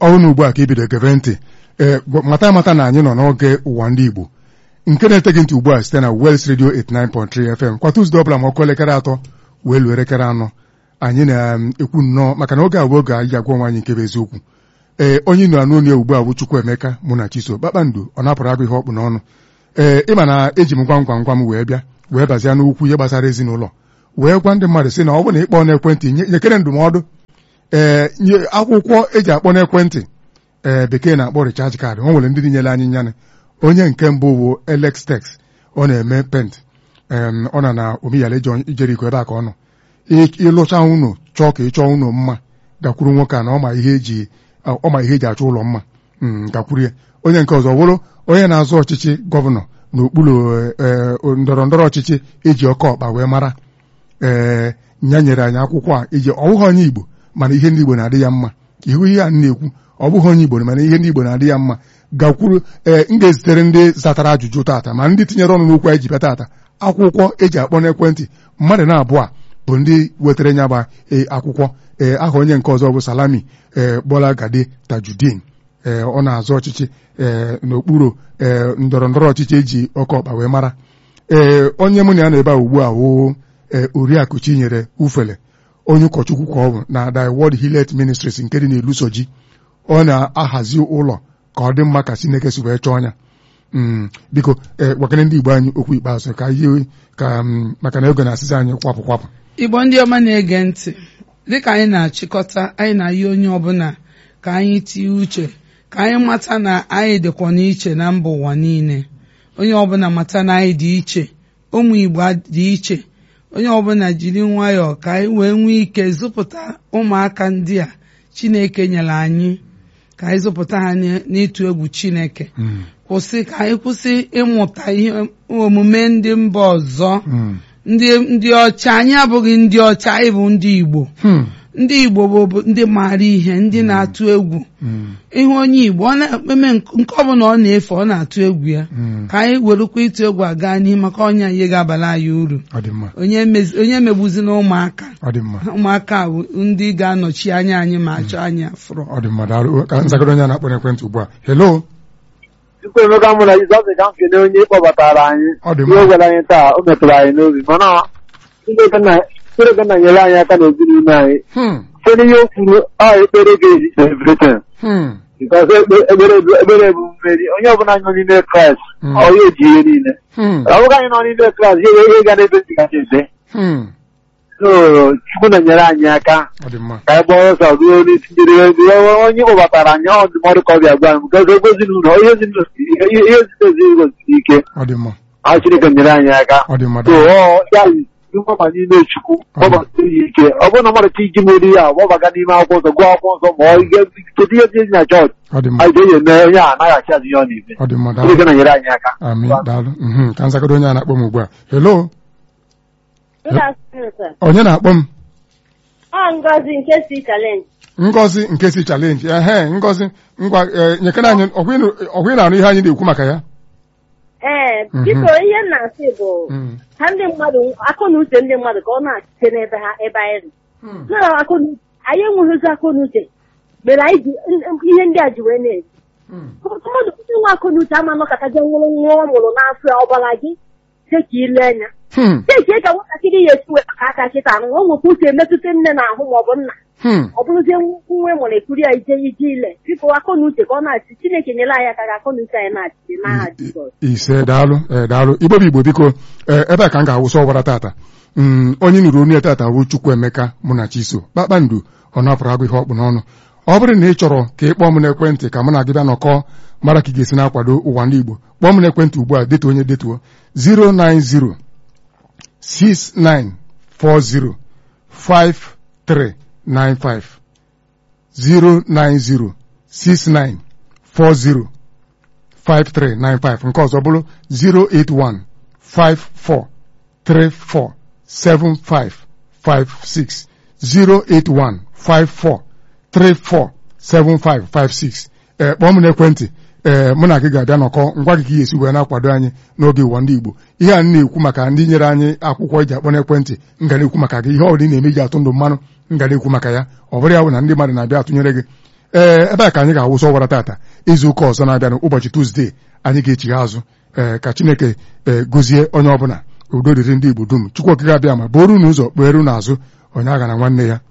ọnụ ugbu a ka ibido geve ntị ee mata amata na anyị nọ n'oge ụwa ndị Igbo nke na-ete gị ntị ugbu a site na Wels Radio 89.3 FM kwa Tuzdee ọbụla ma ọkụ elekere atọ wee luo elekere anọ anyị na-ekwu nnọọ maka na oge a bụ oge anyị agwa nwaanyị nke bụ eziokwu ee onye nọ anụ onye ugbu a bụ Chukwuemeka mụ na Chiso kpakpando ọ napụrụ agụ ihe ọkpụ n'ọnụ ee ịma na eji m gwam gwam gwam wee bịa wee bazia n'okwu ihe gbasara ezinụlọ wee gwa ndị mmadụ sị na ọ bụrụ na ịkpọ n'ekwentị nyekere ndụmọdụ ee nye akwụkwọ eji akpọ n'ekwentị ee bekee na-akpọ recharge card o nwere ndị nyere anyị nyanị onye nke mbụ bụ Alex Tex ọ na-eme pent ọ na na omiyala ijeriko ebe a ka ọ nọ ịlụcha unu chọọ ka ị chọọ unu mma gakwuru nwoke a na ọma ihe eji ọma ihe eji achọ ụlọ mma gakwuru ya onye nke ọzọ bụrụ onye na-azụ ọchịchị gọvanọ n'okpuru ndọrọ ndọrọ ọchịchị eji ọkọ ọkpa wee mara ee ya nyere anyị akwụkwọ a iji ọ bụghị onye Igbo mana ihe ndị Igbo na-adị ya mma ihu ihe a na-ekwu ọ bụghị onye Igbo mana ihe ndị Igbo na-adị ya mma gakwuru ee m ga-ezitere ndị zatara ajụjụ taata ma ndị tinyere ọnụ n'okwu anyị ji bịa taata akwụkwọ eji akpọ n'ekwentị mmadụ na-abụọ bụ ndị wetara nya gba akwụkwọ ee aha onye nke ọzọ bụ Salami ee Bola Gade Tajudeen ee ọ na-azụ ọchịchị ee n'okpuru ee ndọrọ ndọrọ ọchịchị eji ọkọ ọkpa wee mara ee onye mụ na ya na ebe a ugbu a woo ee Oriakụ Chinyere Ufele onye ụkọchukwu ka ọ bụ na The World Hillet Ministries nke dị n'Ilusoji ọ na-ahazi ụlọ ka ọ dị mma ka Chineke si wee chọọ ya biko ee gwakere ndị Igbo anyị okwu ikpeazụ ka ihe ka maka na ego na-asịzi anyị kwapụ kwapụ Igbo ndị ọma na-ege ntị dịka anyị na-achịkọta anyị na-ayị onye ọbụla ka anyị tinye uche ka anyị mata na anyị dịkwa n'iche na mba ụwa niile onye ọbụla mata na anyị dị iche ụmụ Igbo dị iche onye ọbụla jiri nwayọọ ka anyị wee nwee ike zụpụta ụmụaka ndị a Chineke nyere anyị ka anyị zụpụta ha n'ịtụ egwu Chineke kwụsị ka anyị kwụsị ịmụta ihe omume ndị mba ọzọ ndị ndị ọcha anyị abụghị ndị ọcha anyị bụ ndị Igbo ndị Igbo bụ ndị maara ihe ndị na-atụ egwu ịhụ onye Igbo ọ na-eme nke ọbụla ọ na-efe ọ na-atụ egwu ya ka anyị werukwa ịtụ egwu aga n'ihu maka ọnya ihe ga-abala anyị uru onye megbuzina ụmụaka ụmụaka bụ ndị ga-anọchi anya anyị ma achọ anyị afụrụ ka nzagoro onye na-akpọ n'ekwentị ugbu a hello Chukwuemeka mụ na Jizọs ka m kene onye kpọbatara anyị ihe gwara anyị taa o metụrụ anyị n'obi mana Chineke na nyere anyị aka n'ezinụlọ anyị site n'ihe o kwuru ọ ekpere ga-ezite everything because ekpere bụ mmeri onye ọbụla nọ n'ime Kraịst ọ ya eji ihe niile ọ bụghị anyị nọ n'ime Kraịst ihe ihe ga n'ebe ndị gacha ebe so Chukwu na-enyere anyị aka ka anyị gbaa ọsọ ruo n'isi onye kpọbatara anyị ọ ndụmọdụ ka ọ bịa gwa m because ego ezinụlọ ihe ezinụlọ ezinụlọ siri ike ọ Chineke nyere anyị aka so ọ ya mgbaba n'ime Chukwu gbabata ya ike ọ bụrụ na mmadụ chi iji meri ya gbabaga n'ime akwụkwọ nsọ gụọ akwụkwọ nsọ ma ọ kedu ihe dị na chọọchị anyị ga-eyi eme onye a anaghị achị azụ ihe ọ na-eme Chineke na-enyere anyị aka ka nzagoro onye a na-akpọ m ugbu a hello onye na-akpọ m Ngozi nke si challenge Ngozi nke si challenge ehe Ngozi ngwa nyekere anyị ọgwụ ị na-arụ ihe anyị na-ekwu maka ya ee biko ihe m na-asị bụ ha ndị mmadụ akụ na uche ndị mmadụ ka ọ na-achite n'ebe ha ebe anyị nọ anyị enweghịzi akụ na uche mere anyị ji ihe ndị a ji wee na-eji mmadụ ndị nwe akụ na uche ama nọkọtaje nwụrụ nwa ọ mụrụ n'afọ ọgbara gị cheka ile anya chechie ka nwatakịrị ya esi wee aka aka kịta arụ o nwekwa uche emetụta nne na ahụ ma ọ bụ nna ọ bụrụzie nwa nwere ekuri ya ije ije ile biko akọ na uche ka ọ na-achị Chineke nyere anyị aka ka akọ na uche anyị na-achị n'aha Jizọs ise daalụ daalụ igbo bụ igbo biko ebe a ka m ga-awụsa ọbara tata onye nụrụ onye tata bụ Chukwuemeka mụ na Chiso kpakpando ọ napụrụ agụ ihe ọkpụ n'ọnụ ọ bụrụ na ị chọrọ ka ị kpọọ m n'ekwentị ka mụ na gị bịa nọkọ mara ka ị ga-esi na-akwado ụwa ndị Igbo kpọọ m n'ekwentị ugbu a detuo onye detuo 090 6940 53 95 090 6940 5395 nke ọzọ bụrụ 081 54 34 75 56 081 54 34 75 56 ee kpọọ m n'ekwentị ee mụ na gị ga-abịa nọkọ ngwa gị ka ị esi wee na-akwado anyị n'oge ụwa ndị Igbo ihe a na-ekwu maka ndị nyere anyị akwụkwọ eji akpọ n'ekwentị m ga na-ekwu maka gị ihe ọ bụla ị na-eme ji atụ ndụ mmanụ m ga na-ekwu maka ya ọ bụrụ ya bụ na ndị mmadụ na-abịa atụnyere gị ee ebe a ka anyị ga-awụsa ọwara tata izu ụka ọzọ na-abịanụ ụbọchị tuzdee anyị ga-echigha azụ ee ka chineke ee gozie onye ọbụla udo dịrị ndị igbo dum chukwu okike abịa ma bụrụ unu ụzọ kpeere unu azụ onye agha na nwanne ya